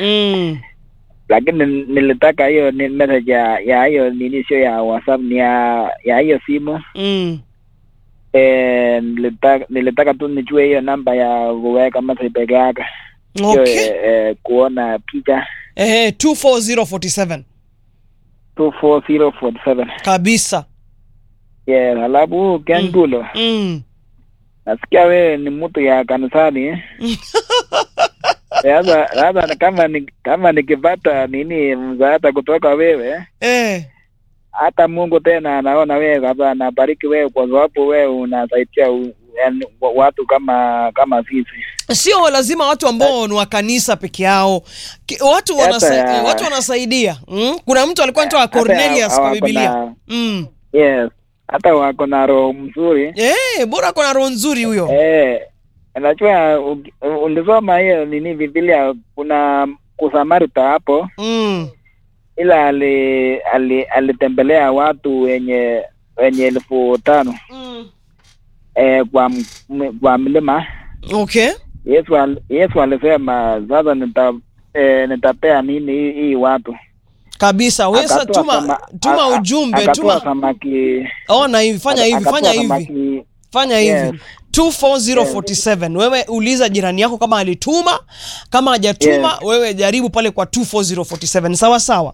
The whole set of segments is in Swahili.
mm. lakini nilitaka hiyo ni message ya ya hiyo nini sio ya whatsapp ni ya ya hiyo simu Mm. eh, nilitaka nilitaka tu nijue hiyo namba ya kuweka message peke yake sio okay eh, eh, kuona picha Ehe, 24047 24047 kabisa yes halafu kengulo mm. nasikia wewe ni mtu ya kanisani eh? Sasa sasa kama ni, kama nikipata nini msaada kutoka wewe eh. hata Mungu tena anaona wewe hapa anabariki wewe kwa sababu wewe unasaidia u- yaani wa- watu kama kama sisi. sio lazima watu ambao ni wa kanisa peke yao Ki- watu Hata wanasa, ya- watu wanasaidia mm? kuna mtu alikuwa anaitwa Hata Cornelius kwa hawako Biblia na- mm. Yes, hata wako na roho mzuri eh, bora kuna roho nzuri huyo eh. Najua u- ulisoma hiyo nini Biblia, kuna kusamarita hapo, mm. ila ali, ali, alitembelea watu wenye wenye elfu tano Mm. eh, kwa m- kwa mlima okay Yesu al, Yesu alisema sasa nita eh, nitapea nini hii, hii watu kabisa wesa Akatoa tuma sama- tuma a- a- ujumbe akatoa tuma samaki ona hivi fanya hivi akatoa fanya hivi samaki fanya Yes. hivi 24047 wewe uliza jirani yako kama alituma kama hajatuma Yes. wewe jaribu pale kwa 24047 sawa sawa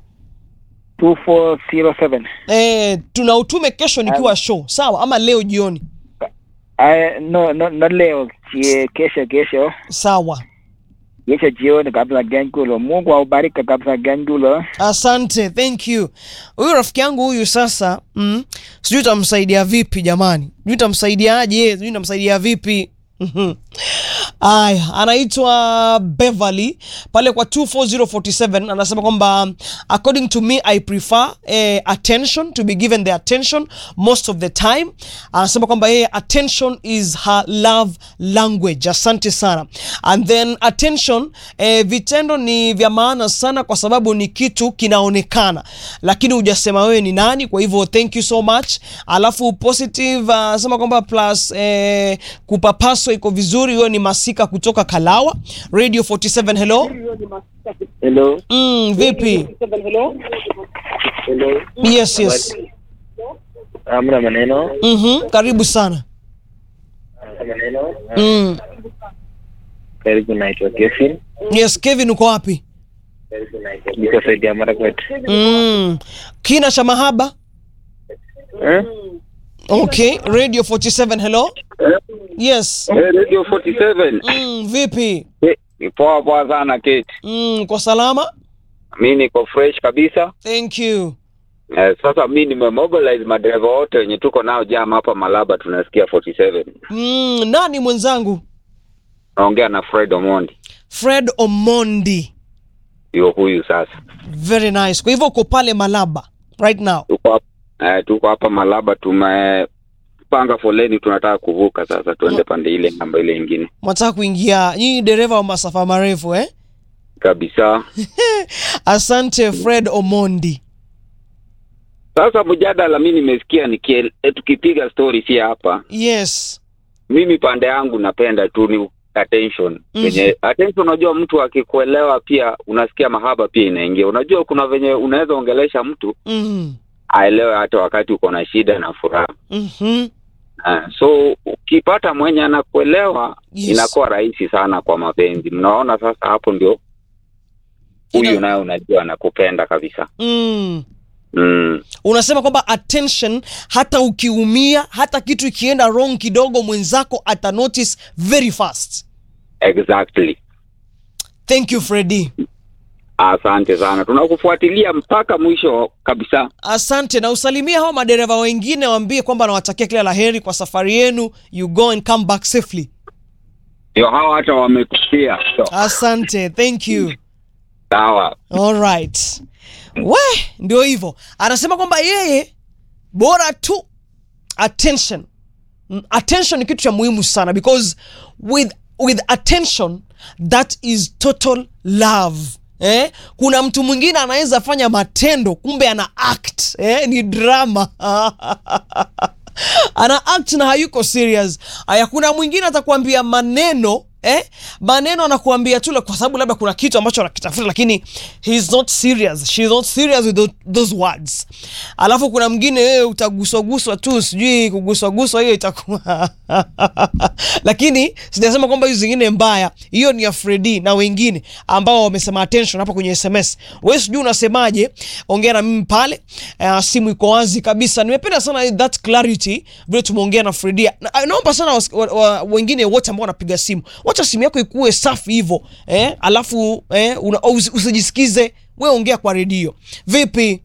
2407 eh, tuna utume kesho nikiwa show sawa ama leo jioni Ay, no, no, no leo chie, kesho kesho sawa kesho jioni kabisa Gengulo. Mungu aubariki kabisa Gengulo. asante thank you huyu rafiki yangu huyu sasa mm, sijui tamsaidia vipi jamani sijui tamsaidiaje sijui tamsaidia vipi Mhm. aya anaitwa beverly pale kwa 24047 anasema kwamba according to me i prefer eh, attention to be given the attention most of the time anasema kwamba yeye attention is her love language asante sana and then attention eh, vitendo ni vya maana sana kwa sababu ni kitu kinaonekana lakini hujasema wewe ni nani kwa hivyo thank you so much alafu positive anasema kwamba plus eh, kupapaswa iko vizuri huyo ni masika kutoka kalawa radio 47 hello Hello. mm, vipi Hello. yes yes Amna maneno. mm-hmm. karibu sana Maneno. mm. Karibu naitwa Kevin. yes kevin uko wapi Niko saidi ya Marakwet. mm. kina cha mahaba Eh? okay radio 47 hello yes Eh, Radio 47. mm, vipi Eh, Ni poa poa sana Kate. mm, kwa salama Mi niko fresh kabisa. thank you Eh, sasa mi nimemobilize madereva wote wenye tuko nao jam hapa Malaba tunasikia 47. mm, nani mwenzangu Naongea na Fred Omondi. fred omondi Ndio huyu sasa. very nice kwa hivyo uko pale malaba right now Tuko hapa eh, tuko hapa Malaba tumepanga foleni tunataka kuvuka sasa tuende pande ile namba ile ingine. mwataka kuingia nyinyi dereva wa masafa marefu eh? Kabisa. asante fred omondi Sasa mjadala mi nimesikia nikie, eh, tukipiga story si hapa. yes Mimi pande yangu napenda tu ni attention Mhm. venye attention unajua mtu akikuelewa pia unasikia mahaba pia inaingia unajua kuna venye unaweza ongelesha mtu mm. aelewe hata wakati uko na shida na furaha mm-hmm. Ah, so ukipata mwenye anakuelewa Yes. inakuwa rahisi sana kwa mapenzi mnaona sasa hapo ndio huyu Ina- naye unajua anakupenda kabisa mm. mm. unasema kwamba attention hata ukiumia hata kitu ikienda wrong kidogo mwenzako ata notice very fast exactly thank you fredi asante sana tunakufuatilia mpaka mwisho kabisa asante na usalimia hao madereva wengine waambie kwamba nawatakia kila la heri kwa safari yenu you go and come back safely ndio hawa hata wamekusia so, asante thank you sawa alright we ndio hivyo anasema kwamba yeye bora tu attention Mm, attention ni kitu cha muhimu sana because with, with attention that is total love Eh? kuna mtu mwingine anaweza fanya matendo kumbe ana act eh? ni drama ana act na hayuko serious aya kuna mwingine atakwambia maneno eh, maneno anakuambia tu kwa sababu labda kuna kitu ambacho anakitafuta lakini he is not serious she is not serious with tho- those words alafu kuna mwingine wewe utaguswaguswa tu sijui kuguswaguswa hiyo itakuwa lakini sijasema kwamba hizo zingine mbaya hiyo ni ya fredi na wengine ambao wamesema attention hapa kwenye sms we sijui unasemaje ongea na mimi pale uh, simu iko wazi kabisa nimependa sana that clarity vile tumeongea na fredi na, naomba sana was, wa, wa, wengine wote ambao wanapiga simu wacha simu yako ikuwe safi hivyo eh? alafu eh, una, usi- usijisikize we ongea kwa redio vipi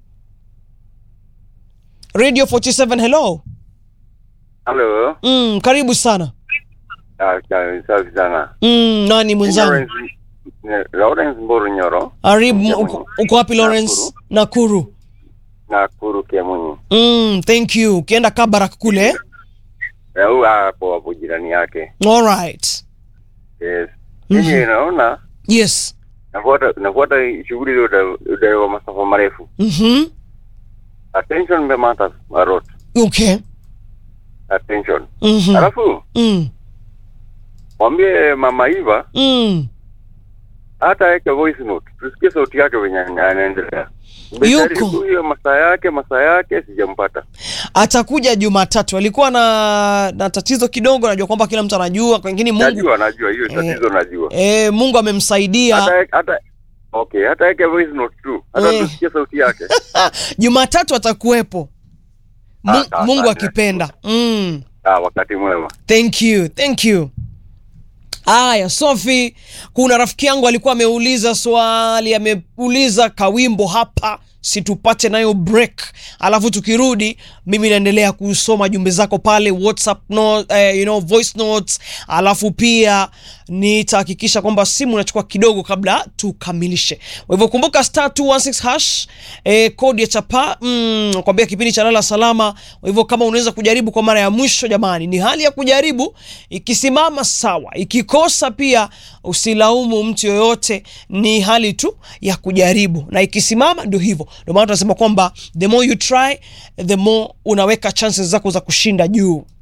radio 47 hello Halo. mm, karibu sana Ah, safi safi sana. mm, nani mwenzangu Lawrence eh, Lawrence Mburu Nyoro. aribu Kemunyi. uko, uko wapi lawrence nakuru Nakuru Kemunyi. mm, thank you ukienda kabarak kule Eh, huyu hapo hapo jirani yake. alright Yes. Mimi naona yes nafuata nafuata shughuli ile uda- uda wa masafa marefu. mm-hmm. Attention the matters a lot. okay Attention. mm-hmm. Alafu mm. mwambie Mama Iva Mm. hata aweke voice note. Tusikie sauti yake venye anaendelea. Yuko. Nimejaribu hiyo masaa yake masaa yake sijampata. atakuja jumatatu alikuwa na na tatizo kidogo najua kwamba kila mtu anajua lakini mungu Najua najua hiyo tatizo najua. e, mungu amemsaidia hata hata okay hata yake voice note tu hata Eh. tusikie sauti yake jumatatu atakuwepo Mu, Ah, sawa, mungu asante. akipenda mm. ah, wakati mwema thank you thank you aya sofi kuna rafiki yangu alikuwa ameuliza swali ameuliza kawimbo hapa situpate nayo break alafu tukirudi mimi naendelea kusoma jumbe zako pale whatsapp no, eh, you know, voice notes alafu pia nitahakikisha kwamba simu inachukua kidogo kabla tukamilishe kwa hivyo kumbuka star 216 hash eh, kodi ya chapa mm, kwambia kipindi cha lala salama kwa hivyo kama unaweza kujaribu kwa mara ya mwisho jamani ni hali ya kujaribu ikisimama sawa ikikosa pia usilaumu mtu yoyote ni hali tu ya kujaribu na ikisimama ndio hivyo ndio maana tunasema kwamba the more you try the more unaweka chances zako za kushinda juu